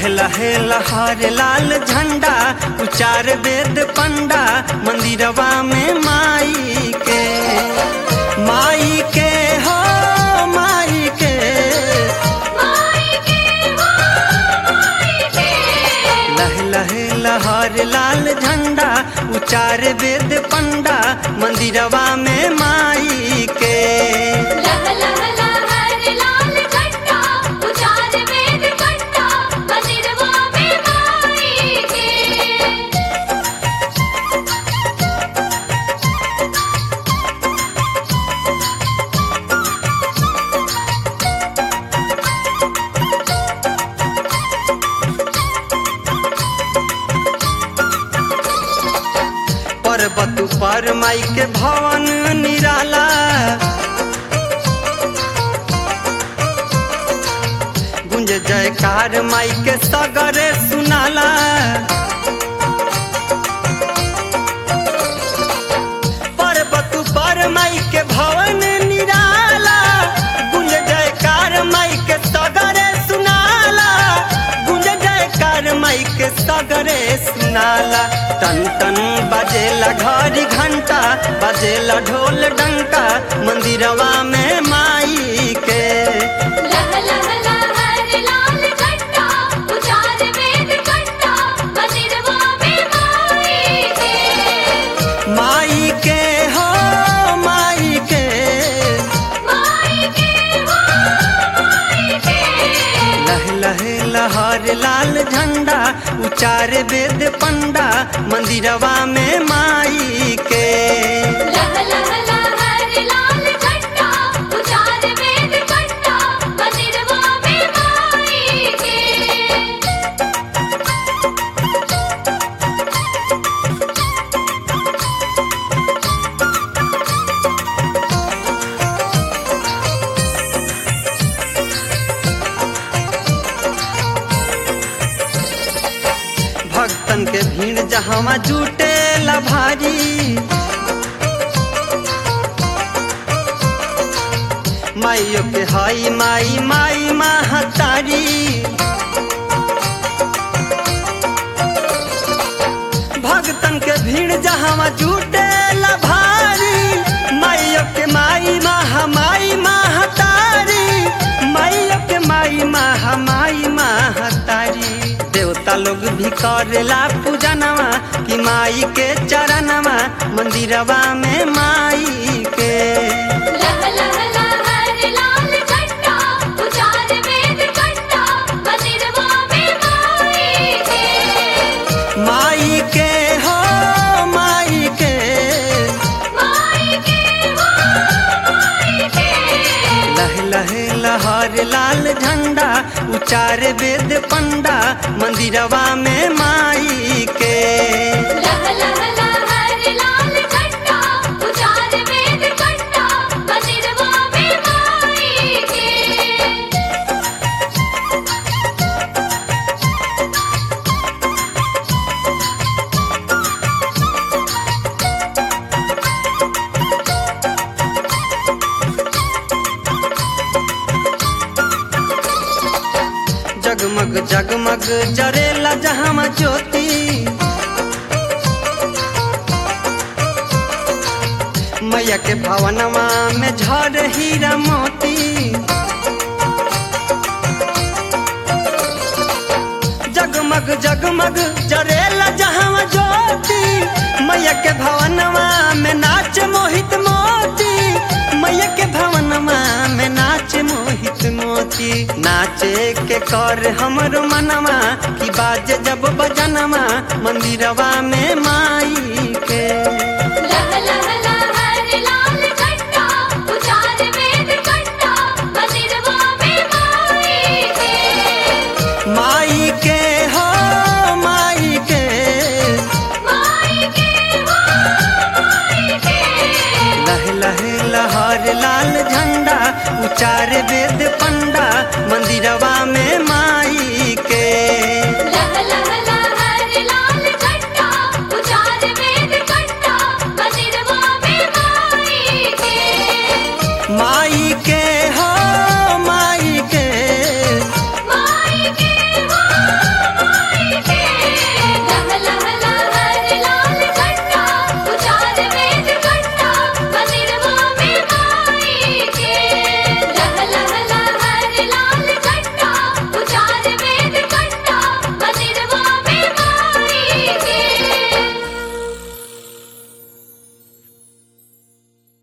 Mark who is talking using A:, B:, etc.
A: लह लहे लहर लाल झंडा उचार वेद पंडा मंदिरवा में माई के माई के हो माई के लह लहे लहर लाल झंडा उचार वेद पंडा मंदिरवा में माई के पर्वत पर माई के भवन निराला गुंज जयकार माई के सगरे सुनाला पर्वत पर माई के भवन निराला गुंज जयकार माई के सगरे सुनाला गुंज जयकार माई के सगरे सुनाला तन तन बजेला घड़ी घंटा बजेला ढोल डंका मंदिरवा में माई के माई के हो माई के लह लहे लहर लाल झंडा उचार वेद पंडा मंदिरवा में माई के भक्तन के भीड़ जहाँ जुटे भारी माइयो के हाई माई माई महतारी भक्तन के भीड़ जहाँ जुटे भारी माइयो के माई महा माई महतारी माइयो के माई महा माई महतारी देवता लोग भी करेला पूजनवा कि माई के चरणवा मंदिरवा में माई के माई के हो माई के लह लहे लहर लाल झंडा उचार वेद पंडा मंदिरवा में माई के जगमग जगमग जरेला जहाँ ज्योति मैया के भवनवा में झर हीरा मोती जगमग जगमग जरेला जहाँ ज्योति मैया के भवनवा में नाच मोहित मोती मैया के भवनवा में नाच मोहित मोती नाचे के कर हमरो मनवा की बाज जब बजनवा मंदिरवा में माई के माई के हो माई के लह लहे लहर लाल झंडा उचार वेद पंडा मंदिरवा